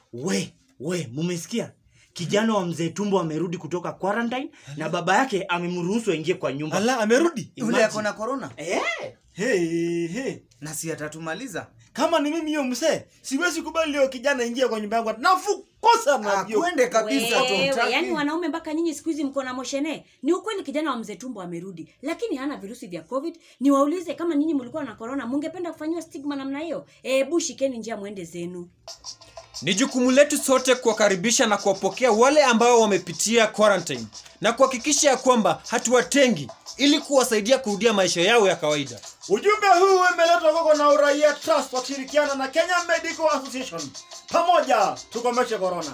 we we mumesikia kijana wa mzee tumbo amerudi kutoka quarantine na baba yake amemruhusu aingie kwa nyumba ala amerudi yule Imagine. ako na corona eh? hey, hey. na si atatumaliza kama ni mimi hiyo msee siwezi kubali leo kijana ingia kwa nyumba yangu nafukosa na hiyo. akwende kabisa Wewe, tumtaki. yaani wanaume mpaka nyinyi siku hizi mko na moshene ni ukweli kijana wa mzee tumbo amerudi lakini hana virusi vya covid niwaulize kama nyinyi mlikuwa na korona mungependa kufanyiwa stigma namna hiyo ebu shikeni njia mwende zenu ni jukumu letu sote kuwakaribisha na kuwapokea wale ambao wamepitia quarantine na kuhakikisha ya kwamba hatuwatengi ili kuwasaidia kurudia maisha yao ya kawaida ujumbe huu umeletwa kwako na uraia trust wakishirikiana na kenya medical association pamoja tukomeshe corona